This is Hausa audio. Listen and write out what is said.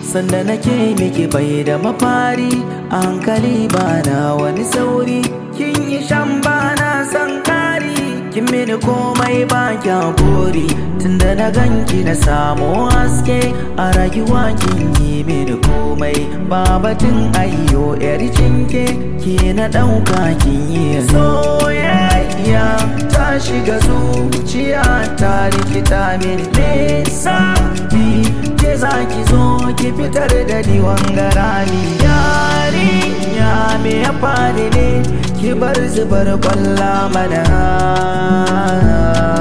sanda nake miki bai da mafari a hankali ba na wani sauri kin yi shan ba na san kari kin mini komai ba kya buri tunda na ganki na samu haske a rayuwa kin yi mini komai ba batun ayyo yar cinke ke na ɗauka kin yi soyayya ta shiga zuciya ta rikita mini nesa ke za ki zo ki fitar da ni wangarani yarinya me ya faru ne ki bar zubar kwalla mana